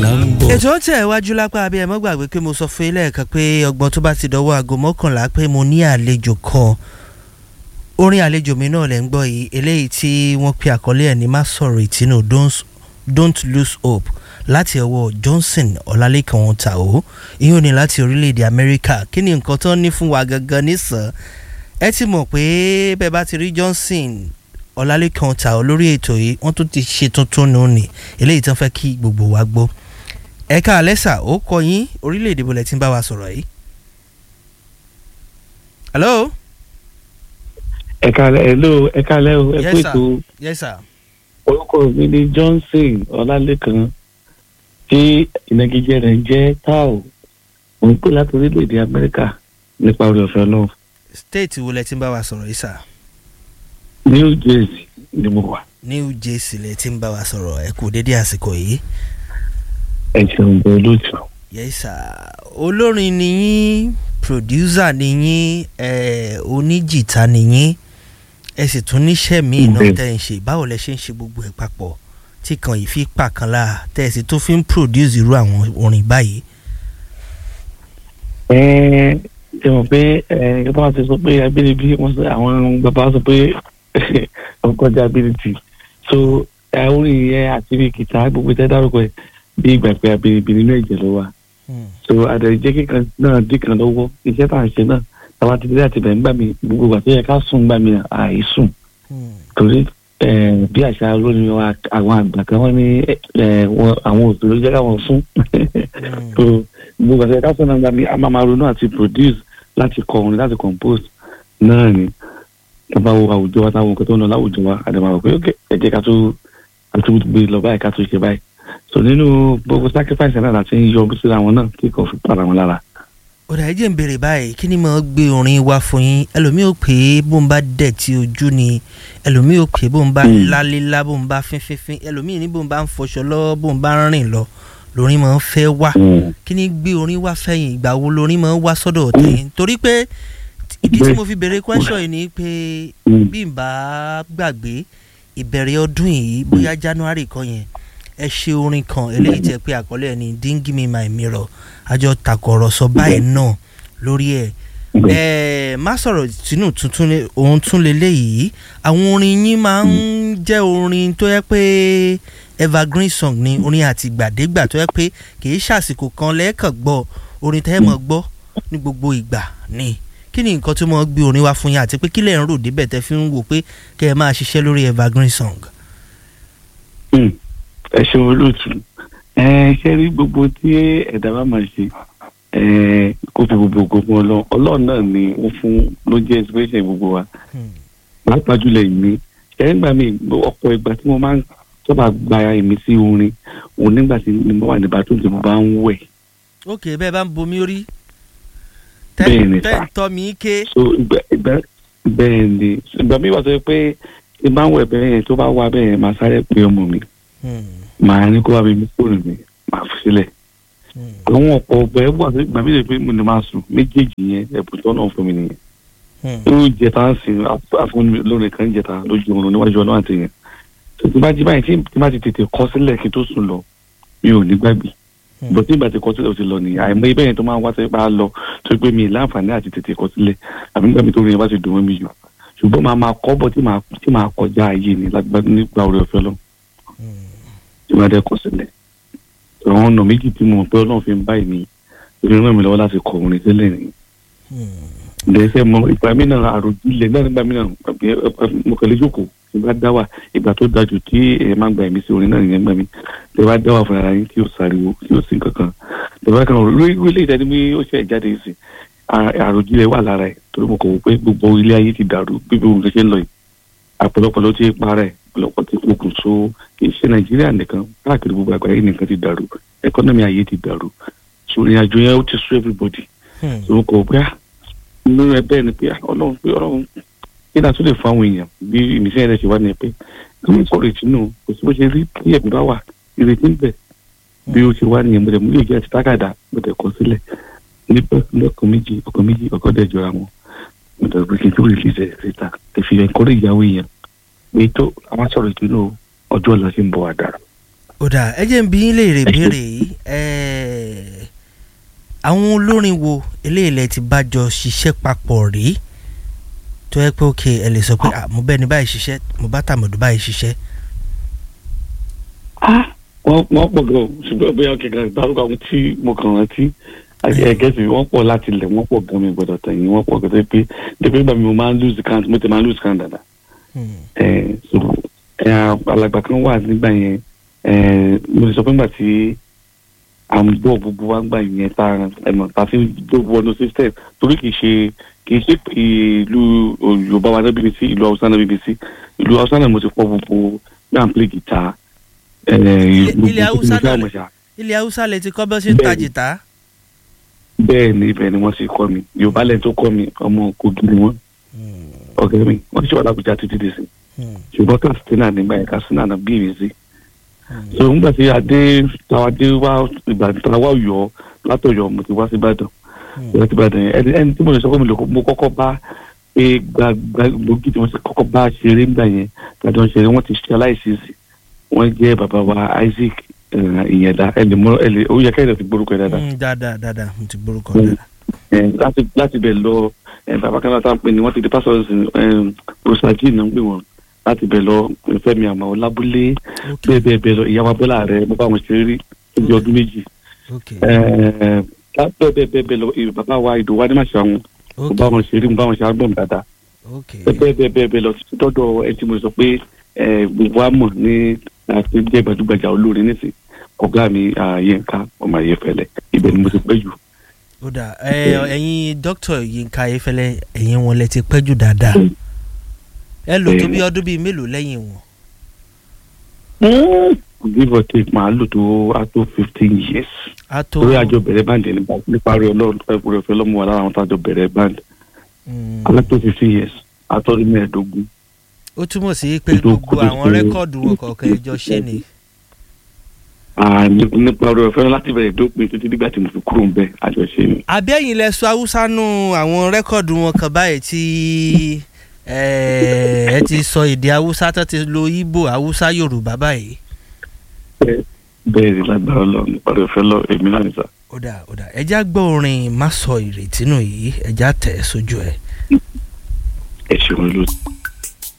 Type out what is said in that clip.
là ń bọ̀. ètò ó tẹ̀ wájú lápá abẹ́ ẹ̀ mọ́ gbàgbé pé mo sọ fún ilé ẹ̀kan pé ọgbọ́n tó bá ti dọwọ́ aago mọ́kànlá pé mo ní àlejò kan orin àlejò mi náà lẹ́ ń gbọ́ yìí eléyìí tí wọ́n pe àkọlé ẹ̀ ní má sọ̀rọ̀ ìtinú don't, don't lose hope láti ọwọ́ Johnson Ọlálékan Tàó ìyóò ní láti orílẹ̀-èdè Amẹ́ríkà kí ni nǹkan tó ń ní fún wa gangan nísàn ẹ ti mọ̀ pé bẹ́ẹ̀ bá ti rí Johnson Ọlálékan Tàó lórí ètò yìí wọ́n tún ti ṣe tuntun nù ní eléyìí tó ń fẹ́ kí gbogbo wa gbọ́ ẹ̀ka alẹ́sà ó kọ yín orílẹ̀-èdè bọ̀lẹ̀ tí ń bá wa sọ̀rọ̀ yìí. hello. ẹ̀ka hello ẹ̀ka lẹ́ o ẹ Yes, kú sir. ètò yes sir. orúkọ mi ni Johnson Ọlálékan tí ìnagijẹ rẹ̀ ń jẹ́ tao mo ń pè láti orílẹ̀-èdè Amẹ́ríkà nípa orí ọ̀fẹ́ náà state wo lẹ ti ń bá wa sọ̀rọ̀ yìí sà. New Jersey ni mo wà New Jersey lẹ ti ń bá wa sọ̀rọ̀ ẹ kú dédé àsìkò yìí. ẹ ṣeun bẹ́ẹ̀ lójú. yes sir. olórin ni yín producer ni yín eh, oníjìta ni yín ẹ sì tún níṣẹ́ míì náà Bẹ́ẹ̀. tẹ́ ń ṣe báwo lẹ ṣe ń ṣe gbogbo ẹ̀ papọ̀ tí kan yìí fi pa kan láà tẹ́ ẹ sì tún fi ń produce irú àwọn orin báyìí. ẹ ṣe mọ̀ pé ẹ ẹ bá ti sọ pé abínibí wọ́n sọ àwọn bàbá sọ pé ọkọjá abínibí so ẹ orin yẹn àti bí kìtà gbogbo tẹ dárúkọ ẹ bí ìgbà pé abínibí nínú ẹ̀jẹ̀ ló wà Hmm. so àdàjẹ́ kíkan náà dín kan lọ́wọ́ iṣẹ́ tá à ń ṣe náà táwa ti dé àti bẹ̀rẹ̀ ń gbà mí gbogbo ìgbà tó yẹ ká sùn gbà mí àìsùn Hmm. torí ẹ, bí àṣà olórin wa àwọn àgbà kan wọ́n ní ẹ, wọn- àwọn òṣèré jẹ́ káwọn fún Hmm. so gbogbo àti ẹ̀ka sọ̀nà gba mi a máa máa ronú àti produce láti kọ orin láti compose náà ni tó bá wo àwùjọ wa táwọn nǹkan tó ń lọ láwùjọ wa àdàmà rò pé ok ẹ jẹ́ ká tó ká tó gbé lọ báyìí ká tó ṣe báyìí so nínú gbogbo sacrifice náà láti ń yọ síra wọn náà kí kò fi para wọn lára. ọ̀dà ẹ̀jẹ̀ ń béèrè báyìí kí ni mo gbé orin wá fún yín ẹlòmíì ò pé bó ń bá dẹ̀ tí ojú ni ẹlòmíì ò pé bó ń bá Hmm. lálélá bó ń bá fínfínfín ẹlòmíì ní bó ń bá ń fọṣọ lọ́wọ́ bó ń bá ń rìn lọ lórin máa ń fẹ́ wá kí ni gbé orin wá fẹ́yìn ìgbà wo lórin máa ń wá sọ́dọ̀ tẹ̀yìn torí pé ìdí tí Bẹ́ẹ̀. mo fi béèrè question yìí ni pé Mm. bí n bá gbàgbé ìbẹ̀rẹ̀ ọdún yìí bóyá January kan yẹn ẹ ṣe orin kan eléyìí tẹ pé àkọlé ẹ ní dingy me my mirror àjọ takọ̀rọ̀sọ báyìí náà lórí ẹ̀ ẹ má sọ̀rọ̀ sínú tuntun lé- òun tún leléyìí àwọn orin yín máa ń jẹ́ orin tó yẹ pé evergreen song ni orin àtìgbàdégbà tó yẹ pé kì í ṣàsìkò kan lẹ́ẹ̀kan gbọ́ orin tẹ́ ẹ mọ̀ gbọ́ ní gbogbo ìgbà ni kí ni nǹkan tó mọ̀ gbé orin wá fún yín àti pé kí lẹ̀ ń rò débẹ̀ tẹ́ fi ń wò pé kẹ́ ẹ máa ṣiṣẹ́ lórí evergreen song. Mm. ẹ ṣeun olóòtú ẹ ṣe rí gbogbo tí ẹ̀dá bá máa ṣe ẹ kó fi gbogbo gbogbo ọlọ́run ọlọ́run náà ni ó fún ló jẹ́ inspiration gbogbo wa Hmm. pàápàá jùlọ èmi ẹ̀rígbà mi ọ̀pọ̀ ìgbà tí mo máa ń sábà gba èmi sí orin òun nígbà tí mo wà ní bathroom tí mo bá ń wẹ̀ ok bẹ́ẹ̀ bá ń bomi orí Bẹ́ẹ̀ ni, tẹ́ sir. ń tọ́ mi ké. so ìgbà ìgbà bẹ́ẹ̀ ni ìgbà mi wà tó yẹ pé tí bá ń wẹ̀ bẹ́ẹ̀ yẹn tó bá wà bẹ́ẹ̀ yẹn máa sáré pé ọmọ mi Hmm. màá ní kó wá mi mú fóònù mi màá fi sílẹ̀ Hmm. àwọn ọ̀pọ̀ ọ̀gbà ẹ̀ wà tó ìgbà mi lè pé mo ní máa sùn méjèèjì yẹn ẹ̀bùn tó náà fún mi nìyẹn Hmm. ó jẹta ń sìn àfún lórí kan jẹta lójú oorun níwájú ọlọ́run àti yẹn tó ti bá jí báyìí tí tí bá ti tètè kọ sílẹ̀ kí n tó sùn lọ mi ò ní gbàgbé Hmm. bó tí ìgbà tí kọ sílẹ̀ ó ti lọ nìyẹn àìmọ̀ ibẹ̀ yẹn tó máa ń wá sí pa á lọ tó pé mi ì láǹfààní àti tètè kọ sílẹ̀ àbí nígbà mi tó rí yẹn bá ti dùn mọ́ mi jù ṣùgbọ́n máa máa kọ́ bọ̀ tí máa tí máa kọjá ayé ni lágbá nígbà orí ọ̀fẹ́ lọ Hmm. tí máa dẹ́ kọ sílẹ̀ àwọn ọ̀nà méjì tí mo mọ̀ pé ọlọ́run fi ń báyìí ni ìrìn ràn mí lọ́wọ́ láti kọ orin sílẹ̀ nìyẹn Hmm. lẹsẹ mọ ìgbà mi náà àròjinlẹ̀ náà nígbà mi náà àbí, ẹ, ẹ, mo kàn lè jókòó tí bá dá wà ìgbà tó dájú tí ẹ máa gba ẹ̀mí sí orin náà nìyẹn gbà mí tẹ bá dá wà fúnra ara yín tí ó sáriwo tí ó sì ń kankan tẹ bá kàn lórí ilé ìdáni mi ó ṣe jáde sí àròjinlẹ̀ wà lára ẹ̀ torí mo kàn wò pé gbogbo ilé ayé ti dàrú bí gbogbo nǹkan ṣe ń lọ yìí àpọ̀lọpọ̀ ló ti para ẹ̀ ọ̀pọ̀lọpọ̀ ti kókùn so kì í ṣe nàìjíríà nìkan káàkiri gbogbo àgbáyé nìkan ti dàrú ẹkọ́nọ́mì ayé ti dàrú so ìrìn àjò yẹn ó ti sú everybody Hmm. so kò pé ah nínú ẹ bẹ́ẹ̀ ni pé ah, ọlọ́run pé ọlọ́run kí náà tún lè fún àwọn èèyàn bí ìmísẹ́ rẹ̀ ṣe wá ní pé kí wọ́n sọ̀rọ̀ ìtinú kò sí bó ṣe rí kí ẹ̀mí bá wà ìrètí ń bẹ bí ó ṣe wá nìyẹn mo dẹ̀ mú yóò jẹ́ àti tákàdá mo dẹ̀ kọ sílẹ̀ nípa lọ́kàn méjì ọkàn méjì ọkàn dẹ̀ jọra wọn mo dẹ̀ pé kí n tó rí ìfisẹ̀ síta tẹ̀ fi ẹ̀kọ́rẹ́ ìyàwó èèyàn pé tó àwọn sọ̀rọ̀ ìtinú ọjọ́ ọ̀la ṣe ń bọ̀ wá dára ó dà ẹ jẹ́ ń bí yín léèrè béèrè yìí ẹ̀ẹ́, àwọn olórin wo eléyìí lẹ ti bá jọ ṣiṣẹ́ papọ̀ rí tó yẹ pé ok ẹ lè sọ pé ah, mo bẹ́ẹ̀ ni báyìí ṣiṣẹ́ mo bá tàmọ̀dù báyìí ṣiṣẹ́. wọ́n wọ́n pọ̀ gan ṣùgbọ́n bóyá kẹ̀kẹ́ dárúkọ àwọn tí mo kàn rántí ẹ̀gẹ́sì wọ́n pọ̀ láti ilẹ̀ wọ́n pọ̀ gan mi gbọ́dọ̀ tẹ̀yìn wọ́n pọ̀ gan pé dèpé gbà mí mo máa ń lose count mo ti máa ń lose count dáadáa. Hmm. ẹ so ẹ alàgbà kan wà nígbà yẹn ẹ mo lè sọ pé nígbà tí à ń gbọ́ gbogbo wa gbà yẹn tá ẹ mọ̀ tá a fi gbogbo wọnú system torí kì í ṣe kì í ṣe ìlú Yorùbá wa náà BBC ìlú Haúsá náà BBC ìlú Haúsá náà mo ti kọ́ gbogbo náà ń play guitar. ẹ, gbogbo ilẹ̀ Haúsá gbogbo náà àwọn ṣá. ilẹ̀ haúsá lè ti kọ́ bọ́ sí ń ta Bẹ́ẹ̀ni. jìtá. bẹ́ẹ̀ ni ibẹ̀ ni wọ́n ti kọ́ mi Yorùbá lẹ́yìn tó kọ́ mi ọmọ Kogi ni wọ́n Hmm. ọ̀gẹ́ mi wọ́n ti ṣe wà lábùjá títí dì sí Hmm. ṣùgbọ́n Katsina nígbà yẹn Katsina náà bí ìrèsí Hmm. so nígbà tí adé táwa dé wá ìgbà táwa yọ látọ̀yọ́ mo ti wá sí Ìbàdàn Hmm. ìwé ti Ìbàdàn yẹn ẹni ẹni tí mo lè sọ pé mo lè kó- mo kọ́kọ́ bá pé gbàgbà gbòógì tí mo ti kọ́kọ́ bá ṣeré ńgbà yẹn tàbí wọn ṣeré wọn ti ṣe aláìsísì wọn jẹ́ bàbá wa Isaac eh, ìyẹ̀dá ẹni mọ ẹni ó yẹ kẹ́hìn ti gbórúkọ ẹ̀ dáadáa Hmm, dáadáa dáadáa mo ti gbórúkọ Hmm. dáadáa. Eh, láti láti bẹ̀ lọ eh, bàbá kan láti pè ní wọ́n ti di pásítọ̀ rosaji náà ń pè wọ́n láti bẹ̀ lọ Fẹ́mi àmọ́ lábúlé ok bẹ́ẹ̀ bẹ́ẹ̀ bẹ́ẹ̀ lọ ìyàwó abọ́lá rẹ̀ mo bá wọn ṣeré rí níbi ọdún méjì ok Eh, bẹ́ẹ̀ bẹ́ẹ̀ bẹ́ẹ̀ bẹ́ẹ̀ lọ eh, bàbá wa ìdòwú adémáṣe àwọn mo ok bá wọn ṣeré mo bá wọn ṣe album dáadáa ok bẹ́ẹ̀ bẹ́ẹ̀ bẹ́ẹ̀ bẹ́ẹ̀ lọ títí dọ́dọ̀ ẹ tí mo sọ pé eh, gbogbo wa mọ̀ ní àti jẹ́ gbajúgbajà olórin nísìn ọ̀gá mi ah, Yínká ọmọ Ayéfẹ́lẹ́ ibẹ̀ ni mo ti pẹ́ jù ó dà ẹ ẹ̀yin dókítà Yínká Ayéfẹ́lẹ́ ẹ̀yin wọn lẹ ti pẹ́ jù dáadáa ẹ lò tó bí ọdún bíi mélòó lẹ́yìn wọn. give or take màá lò tó a tó fifteen years a tó torí àjọ bẹ̀rẹ̀ báńdì nípa nípa rẹ̀ ọlọ́run ẹ̀kúrẹ́ ọ̀fẹ́ lọ́mú wa lára àwọn tájọ bẹ̀rẹ̀ báńdì Mm. a tó fifteen years a tó rí mẹ́ẹ̀ẹ́dógún ó túmọ̀ sí pé Ètò gbogbo kúndùn àwọn sí- rẹ́kọ̀dù wọn kọ̀ọ̀kan ẹjọ́ ṣé ni. Ah, ní- nípa rẹ̀ ọ̀fẹ́ láti bẹ̀rẹ̀ dópin títí dígbà tí mo fi kúrò ń bẹ̀ àjọṣe ni. àbí ẹ̀yin lẹ sọ haúsá nù àwọn rẹ́kọ̀dù wọn kan báyìí tí ẹ ẹ ti sọ èdè haúsá tó ti lo Ìgbò haúsá Yorùbá báyìí. bẹ́ẹ̀ ni lágbára ọlọ́run nípa rẹ̀ ọ̀fẹ́ lọ èmi náà nìta. ó dà ó dà ẹja gbọ́ orin má sọ ìrètí nù yìí ẹja tẹ̀ ẹ́ sójú ẹ̀. ẹ ṣeun lóṣù.